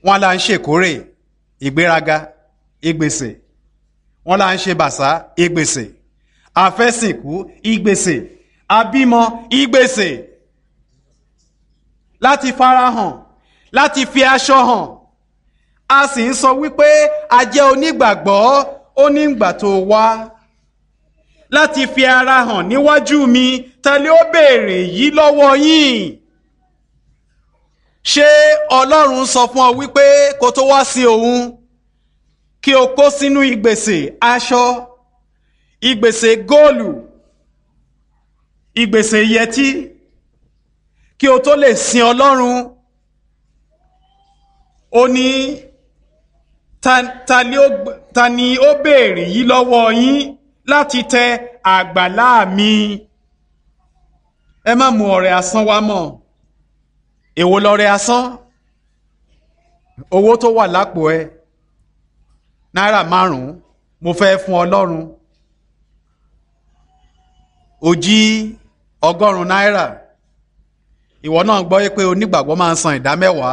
wọ́n là ń ṣèkórè ìgbéraga ìgbèsè wọ́n là ń ṣe bàṣá ìgbèsè àfẹ́sìnkú ìgbèsè àbímọ ìgbèsè láti farahàn láti fi aṣọ hàn a sì ń sọ wípé a jẹ́ onígbàgbọ́ onígbà tó wá láti fi ara hàn níwájú mi tẹ́lẹ̀ ó béèrè yìí lọ́wọ́ yín ṣé ọlọ́run sọ fún ọ wípé kó tó wá sí òun kí o kó sínú ìgbèsè aṣọ ìgbèsè góòlù ìgbèsè yẹtí kí o tó lè sin ọlọ́run ó ní ta, ta, ni ó, ta ni ó béèrè yìí lọ́wọ́ yín láti tẹ àgbàlá mi ẹ má mú ọrẹ asán wá mọ́ èwo lọrẹ asán owó tó wà lápò ẹ náírà márùn-ún mo fẹ́ fún ọlọ́run ó jí ọgọ́rùn-ún náírà ìwọ náà gbọ́ pé onígbàgbọ́ máa ń san ìdá mẹ́wàá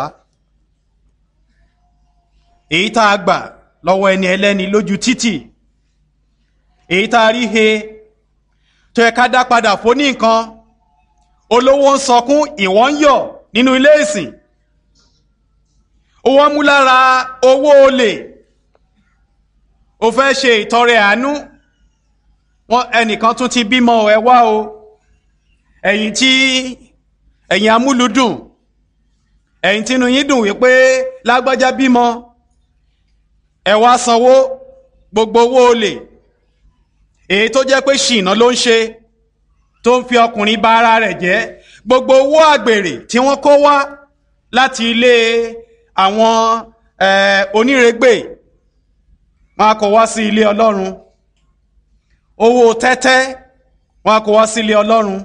èyí tá a gbà lọ́wọ́ ẹni ẹlẹ́ni lójú títì èyí tá a rí he tó yẹ ká dá padà fún ní nǹkan olówó ń sọkún ìwọ ń yọ̀ nínú ilé ìsìn owó mú lára owó olè o fẹ́ ṣe ìtọrẹ àánú wọn ẹnìkan tún ti bímọ ẹ wá o ẹ̀yin tí ẹ̀yin amúlùdùn ẹ̀yin tínú yín dùn wípé lágbájá bímọ ẹ wá sanwó gbogbo owó olè èyí tó jẹ́ pé ṣìnà ló ń ṣe tó ń fi ọkùnrin bà ara rẹ̀ jẹ́ gbogbo owó àgbèrè tí wọ́n kó wá láti ilé àwọn onírègbè wọn kó wá sí ilé ọlọ́run owó tẹ́tẹ́ wọn kó wá sí ilé ọlọ́run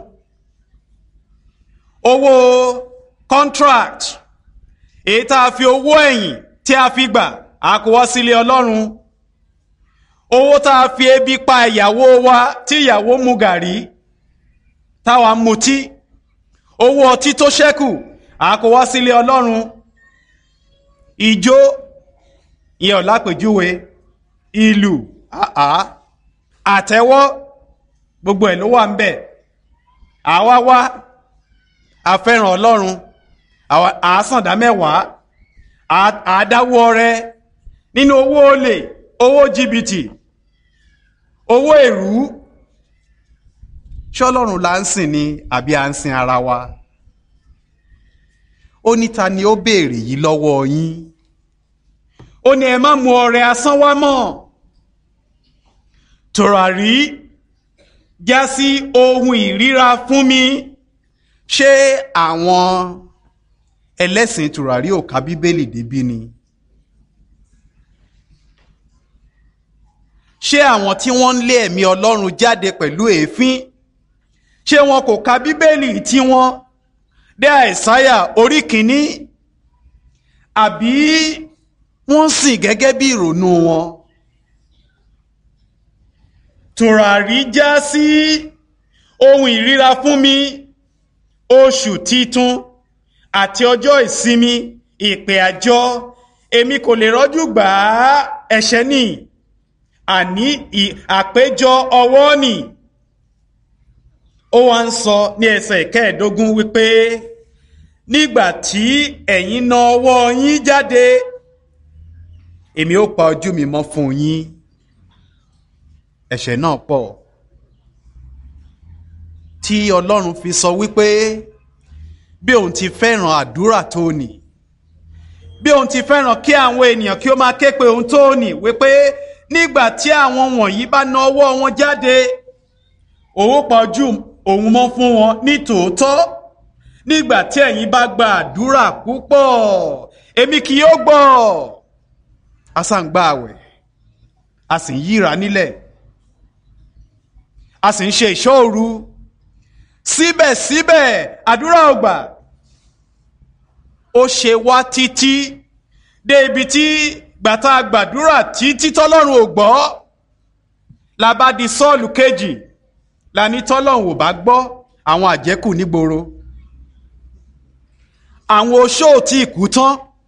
owó contract èyí tá a fi owó ẹ̀yìn tí a fi gbà a kó wá sí ilé ọlọ́run owó tá a fi ebi pa ìyàwó wa tí ìyàwó mu gàrí táwa ń mutí owó ọtí tó ṣẹ́kù a kó wá sílé ọlọ́run ìjó ìyẹn ọ̀lápèjúwe ìlú àá àtẹ́wọ́ gbogbo ẹ̀ ló wà ń bẹ̀ àwa wá àfẹ́ràn ọlọ́run àásàndá mẹ́wàá àádáwó ọrẹ nínú owó olè owó jìbìtì owó èrú ṣọlọ́run là ń sìn ni àbí à ń sin ara wa ó ní ta ni ó béèrè yìí lọ́wọ́ yín ó ní ẹ má mu ọrẹ asán wá mọ́ tòràrí já sí ohun ìríra fún mi ṣé àwọn ẹlẹ́sìn tòràrí ò ka bíbélì débí ni. ṣé àwọn tí wọ́n ń lé ẹ̀mí ọlọ́run jáde pẹ̀lú èéfín ṣé wọn kò ka bíbélì tí wọ́n dé àìsáyà orí kìíní àbí wọ́n sìn gẹ́gẹ́ bí ìrònú wọn. tùràrí já sí ohun ìríra fún mi oṣù titun àti ọjọ́ ìsinmi ìpè àjọ èmi kò lè rọ́jú gbà á ẹ̀ṣẹ̀ ni àní àpéjọ ọwọ́ nì ó wá ń sọ ní ẹsẹ̀ kẹẹ̀ẹ́dógún wípé nígbà tí ẹ̀yin na ọwọ́ yín jáde èmi ó pa ojú mi mọ́ fún yín ẹ̀ṣẹ̀ náà pọ̀ tí ọlọ́run fi sọ wípé bí òun ti fẹ́ràn àdúrà tó nì bí òun ti fẹ́ràn kí àwọn ènìyàn kí ó máa ké pe òun tó nì wípé nígbà tí àwọn wọ̀nyí bá na ọwọ́ wọn jáde òun pa ojú òun mọ́ fún wọn ní tòótọ́ nígbà tí ẹ̀yin bá gba àdúrà púpọ̀ èmi kì yóò gbọ́ a sá ń gba àwẹ̀ a sì ń yíra nílẹ̀ a sì ń ṣe ìṣọ́ òru síbẹ̀síbẹ̀ àdúrà ò gbà ó ṣe wá títí dé ibi tí gbàtà gbàdúrà títí tọ́lọ́run ò gbọ́ la bá di sọ́ọ̀lù kejì la ní tọ́lọ́run ò bá gbọ́ àwọn àjẹkù nígboro àwọn oṣó tí ìkú tán